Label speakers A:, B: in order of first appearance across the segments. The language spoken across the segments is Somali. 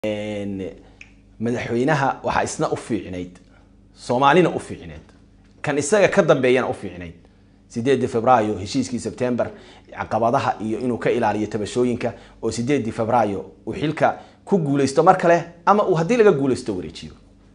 A: madaxweynaha waxaa isna u fiicnayd soomaalina u fiicnayd kan isaga ka dambeeyana u fiicnayd sideedii februaayo heshiiskii sebtember caqabadaha iyo inuu ka ilaaliyo tabashooyinka oo sideedii februaayo uu xilka ku guuleysto mar kale ama uu haddii laga guuleysto wareejiyo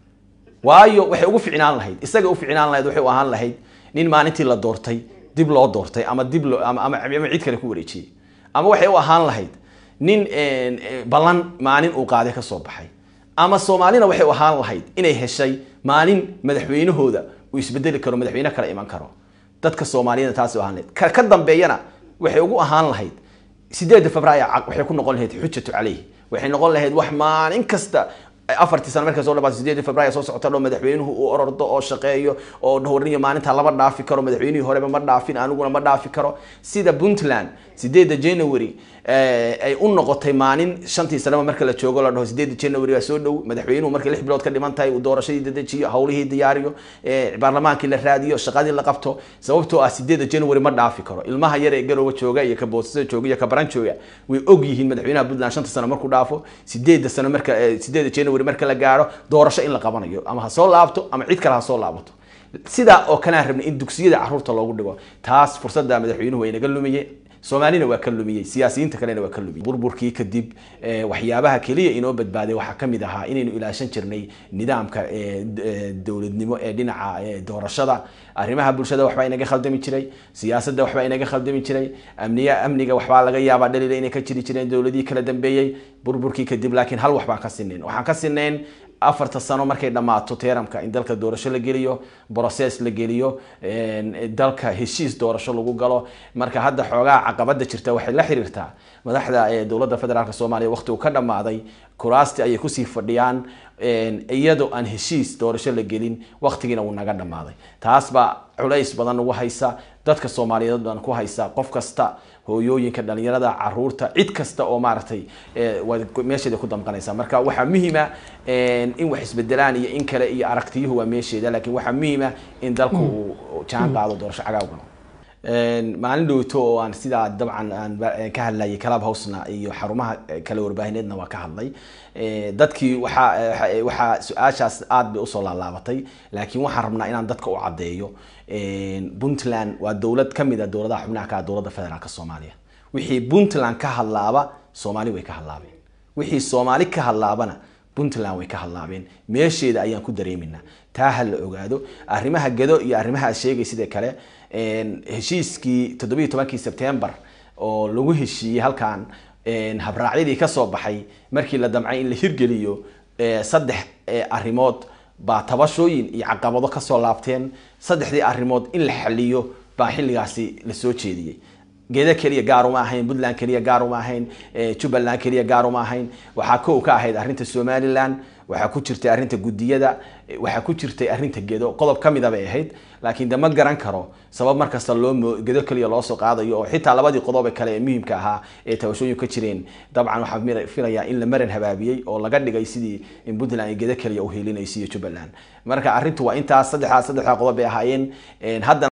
A: waayo waxay ugu ficnaan lahayd isaga u ficnaan lahayd waxay u ahaan lahayd nin maalintii la doortay dib loo doortay ama dib loo ama ama ama cid kale ku wareejiyey ama waxay u ahaan lahayd nin ballan maalin uu qaaday ka soo baxay ama soomaalina waxay u ahaan lahayd inay heshay maalin madaxweynahooda uu isbedeli karo madaxweyne kale iman karo dadka soomaaliyada taasi u ahaan lahayd ka ka dambeeyana waxay ugu ahaan lahayd sideeda februaayo waxay ku noqon lahayd xujatu caleyh waxay noqon lahayd wax maalin kasta afartii sano markay soo dhamaatay sideedii februaayo soo socota dho madaxweynuhu uu orordo oo shaqeeyo oo dhowrniyo maalinta lama dhaafi karo madaxweynihii horeba ma dhaafin aniguna ma dhaafi karo sida puntland sideeda january ay u noqotay maalin shantii sanaba marka la joogo la dhaho sideeda january waa soo dhow madaxweynuhu markay lix bilood ka dhiman tahay uu doorashadii dadejiyo hawlihii diyaariyo baarlamaankii la raadiyo shaqadii la qabto sababtoo ah sideeda january ma dhaafi karo ilmaha yar ee garooba jooga iyo ka boosasada jooga iyo ka baran jooga way og yihiin madaxweynaha puntland shanta sano markuu dhaafo sideeda sano marka sideeda january marka la gaaro doorasho in la qabanayo ama ha soo laabto ama cid kale ha soo laabato sidaa oo kalean rabnay in dugsiyada caruurta loogu dhigo taas fursada madaxweynuhu way naga lumiyey soomaalina waa ka lumiyey siyaasiyiinta kalena waa ka lumiyey burburkii kadib waxyaabaha keliya inoo badbaaday waxaa kamid ahaa inaynu ilaashan jirnay nidaamka dowladnimo ee dhinaca doorashada arrimaha bulshada waxbaa inaga khaldami jiray siyaasadda waxbaa inaga khaldami jiray amniya amniga waxbaa laga yaabaa dhalila inay ka jiri jireen dowladihii kala dambeeyey burburkii kadib laakiin hal wax baan ka sinayn waxaan ka sinayn afarta sano markay dhammaato teeramka in dalka doorasho la geliyo brocess la geliyo dalka heshiis doorasho lagu galo marka hadda xoogaa caqabada jirta waxay la xiriirtaa madaxda dowladda federaalk soomaaliya waqti uu ka dhammaaday kuraasti ayay kusii fadhiyaan iyadoo aan heshiis doorasho la gelin waqtigiina wuu naga dhammaaday taas baa culays badan ugu haysa dadka soomaaliyeed baan ku haysa qof kasta hooyooyinka dhalinyarada caruurta cid kasta oo maaragtay meesheeda ku damqanaysa marka waxaa muhiima in wax isbedelaan iyo in kale iyo aragtiyuhu waa meesheeda lakin waxaa muhiima in dalku uu jaan qaado doorasho cagaawgano maalin dhowto oo aan sidaa dabcan aan ka hadlayay club housena iyo xarumaha kale warbaahineedna waa ka hadlay dadkii waxaa waxaa su-aashaas aad bay usoo laalaabatay laakiin waxaan rabnaa inaan dadka u caddeeyo puntland waa dowlad kamid a dowladaha xubnaha ka dowladda federaalk soomaaliya wixii puntland ka hadlaaba soomaali way ka hadlaabeen wixii soomaali ka hadlaabana puntland way ka hadlaabeen meesheeda ayaan ku dareeminaa taa ha la ogaado arrimaha gado iyo arrimaha aad sheegay sidee kale heshiiskii toddobiiyi tobankii sebtembar oo lagu heshiiyey halkan habraacyadii kasoo baxay markii la damcay in la hirgeliyo saddex arrimood baa tabashooyin iyo caqabado kasoo laabteen saddexdii arrimood in la xaliyo baa xilligaasi lasoo jeediyey geeda keliya gaar uma ahayn puntland keliya gaar uma ahayn jubbaland keliya gaar uma ahayn waxaa kow ka ahayd arrinta somaliland waxaa ku jirtay arrinta guddiyada waxaa ku jirtay arrinta gedo qodob ka mida bay ahayd laakiin de ma garan karo sabab markasta loo gedo keliya loosoo qaadayo oo xitaa labadii qodobe kale ee muhiimka ahaa ee tabashooyin ka jireen dabcan waxaa filayaa in la maran habaabiyey oo laga dhigay sidii in puntland ay gedo keliya uhelinaysa iyo jubbaland marka arrintu waa intaas saddexdaas saddexdaa qodob bay ahaayeen haddana